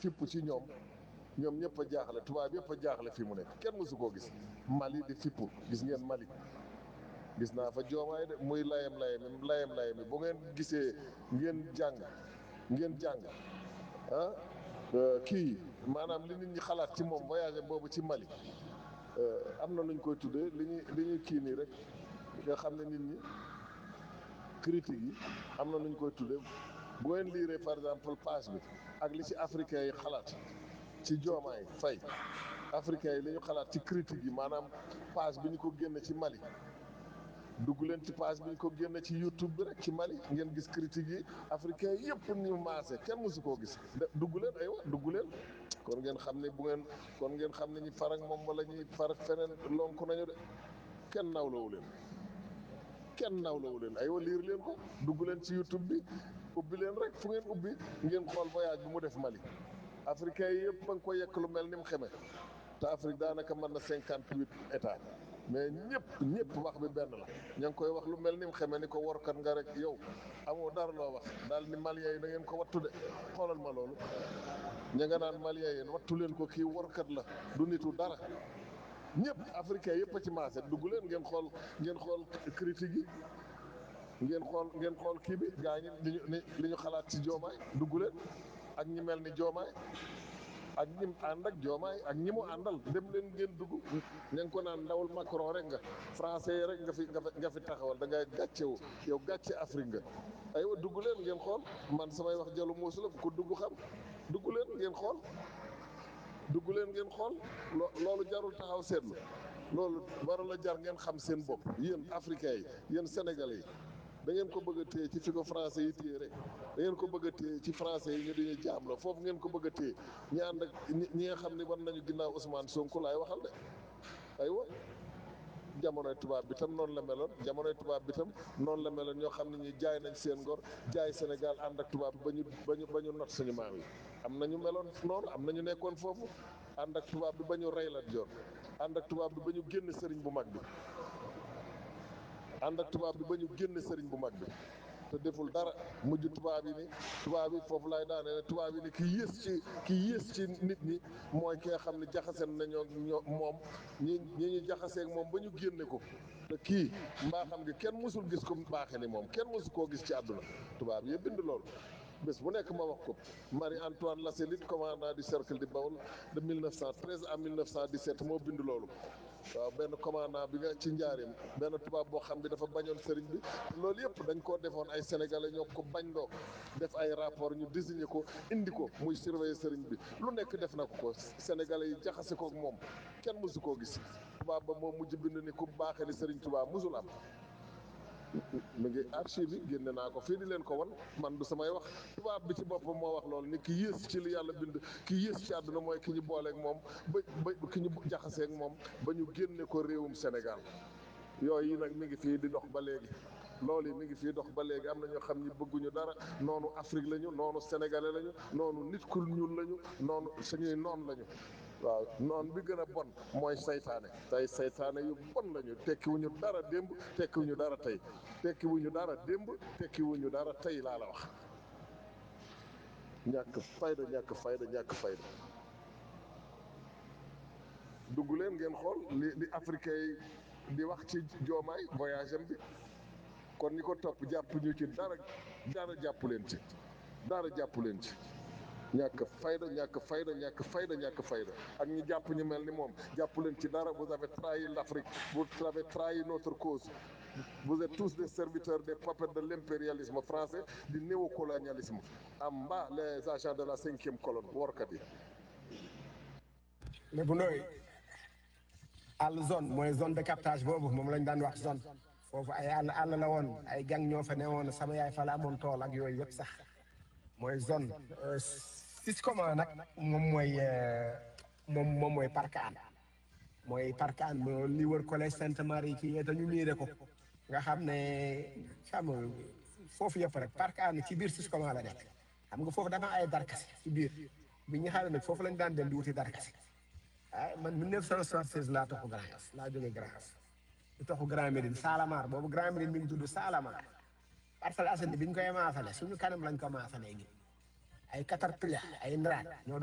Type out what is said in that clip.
fipp ci ñoom ñoom ñëpp a jaaxle tubaab yëpp a jaaxle fi mu nekk kenn mësu koo gis Mali di fippu gis ngeen Mali gis naa fa joomaay de muy layam layami layam layami bu ngeen gisee ngeen jàng ngeen jàng ah kii maanaam li nit ñi xalaat ci moom voyage boobu ci Mali am na nuñ koy tuddee li ñuy li ñuy kii nii rek nga xam ne nit ñi critique yi am na nuñ koy tuddee bu ngeen liiree par exemple page bi ak li ci africain yi xalaat ci joomaay fay africain yi li ñu xalaat ci critique yi maanaam page bi ñu ko génne ci Mali dugg leen ci page bi ñu ko génne ci YouTube bi rek ci Mali ngeen gis critique yi africain yëpp ñu maase kenn mësu koo gis dugg leen aywa dugg leen kon ngeen xam ne bu ngeen kon ngeen xam ne ñi far ak moom wala ñuy far ak feneen lonku nañu de kenn nawlawu leen kenn nawlawu leen aywa liir leen ko dugg leen ci YouTube bi ubbi leen rek fu ngeen ubbi ngeen xool voyage bi mu def Mali africain yi yëpp ba nga ko yekk lu mel ni mu xeme te Afrique daanaka mën na cinquante huit états mais ñëpp ñëpp wax bi benn la ña ngi koy wax lu mel ni mu xeme ni ko workat nga rek yow amoo dara loo wax daal ni malien yi na ngeen ko wattu de xoolal ma loolu ña nga naan malien yi wattu leen ko kii workat la du nitu dara ñëpp africain yëpp a ci maase dugg leen ngeen xool ngeen xool critique yi ngeen xool ngeen xool kii bi gaa ñi li ñu li ñu xalaat ci joomaay dugg leen ak ñi mel ni joomaay ak ñi mu ànd ak joomaay ak ñi mu àndal dem leen ngeen dugg ña ngi ko naan ndawul Macron rek nga français yi rek nga fi nga fi taxawal da ngay gàccewu yow gàcce Afrique nga aywa dugg leen ngeen xool man samay wax jalu muusu la bu ko dugg xam dugg leen ngeen xool dugg leen ngeen xool loolu jarul taxaw seetlu loolu waral la jar ngeen xam seen bopp yéen africains yi yéen sénégalais yi da ngeen ko bëgg a téye ci fi ko français yi téye rek da ngeen ko bëgg a téye ci français yi ñu dañuy jaam la foofu ngeen ko bëgg a téye ñi ànd ak ñi nga xam ne war nañu ginnaaw Ousmane Sonko laay waxal de aywa jamonoy tubaab bi tam noonu la meloon jamonoy tubaab bi tam noonu la meloon ñoo xam ne ñi jaay nañ seen ngor jaay Sénégal ànd ak tubaab bi ba ñu ba ñu ba ñu not suñu maam yi am na ñu meloon noonu am na ñu nekkoon foofu ànd ak tubaab bi ba ñu rey Lat Joor ànd ak tubaab bi ba ñu génn sëriñ bu mag bi ànd ak tubaab bi ba ñu génn sëriñ bu mag bi te deful dara mujj tubaab yi ni tubaab yi foofu laay daane ne tubaab yi ni ki yées ci ki yées ci nit ñi mooy ki nga xam ne jaxaseen nañoo ñoo moom ñi ñi ñu jaxaseeg moom ba ñu génne ko te kii mbaa xam nga kenn mësul gis ko baaxe ni moom kenn mësu koo gis ci àdduna tubaab yi bind loolu bés bu nekk ma wax ko Marie Antoine Lasselite commandant du cercle de Baol de 1913 à 1917 moo bind loolu waaw benn commandant bi nga ci njaareem benn tubaab boo xam bi dafa bañoon sëriñ bi loolu yëpp dañ koo defoon ay sénégalais ñoo ko bañ loo def ay rapport ñu désigné ko indi ko muy surveiller sëriñ bi lu nekk def na ko ko sénégalais yi jaxase ko ak moom kenn mësu koo gis tubaab ba moo mujj bind ni ku baaxee ni sëriñ tubaab mësul am mi ngi archive yi génne naa ko fii di leen ko wan man du samay wax tubaab bi ci boppam moo wax loolu ni ki yées ci li yàlla bind ki yées ci àdduna mooy ki ñu booleeg moom ba ba ki ñu jaxaseeg moom ba ñu génne ko réewum Sénégal yooyu nag mi ngi fii di dox ba léegi loolu yi mi ngi fii dox ba léegi am na ñoo xam ni bëgguñu dara noonu Afrique lañu noonu sénégalais lañu noonu nit ku ñuul lañu noonu suñuy noon lañu waaw noon bi gën a bon mooy saytaane tey saytaane yu bon lañu tekkiwuñu dara démb tekkiwuñu dara tey tekkiwuñu dara démb tekkiwuñu dara tey laa la wax ñàkk fayda ñàkk fayda ñàkk fayda dugg leen ngeen xool li li africain yi di wax ci joomaay voyage am bi kon ñi ko topp jàpp ñu ci dara dara jàpp leen ci dara jàpp leen ci ñàkk fayda ñàkk fayda ñàkk fayda ñàkk fayda ak ñi jàpp ñu mel ni moom jàpp leen ci dara vous avez trahi l'Afrique vous avez trahi notre cause vous êtes tous des serviteurs des puppets de l'impérialisme français du néocolonialisme en bas les agents de la cinquième colonne workat yi mais bu nooy àll zone mooy zone de captage boobu moom lañ daan wax zone foofu ay àll àll la woon ay gang ñoo fa ne woon sama yaay fa la amoon tool ak yooyu yëpp sax mooy zone Siscoma nag moom mooy moom moom mooy parc an mooy parc an moo li wër collège Sainte Marie ci yee dañu miire ko nga xam ne xam nga foofu yëpp rek parc an ci biir Siscoma la nekk xam nga foofu dafa ay darkase ci biir bi ñu xam ne nag foofu lañ daan dem di wuti darkase ah man 1976 laa toxu Grand Yoff laa jógee Grand Yoff di toxu Grand Médine Salamar boobu Grand Médine mi ngi tudd Salamar Parcelles Assainies bi ñu koy maasale suñu kanam lañ ko maasalee gi ay caterpillar ay ndaraat ñoo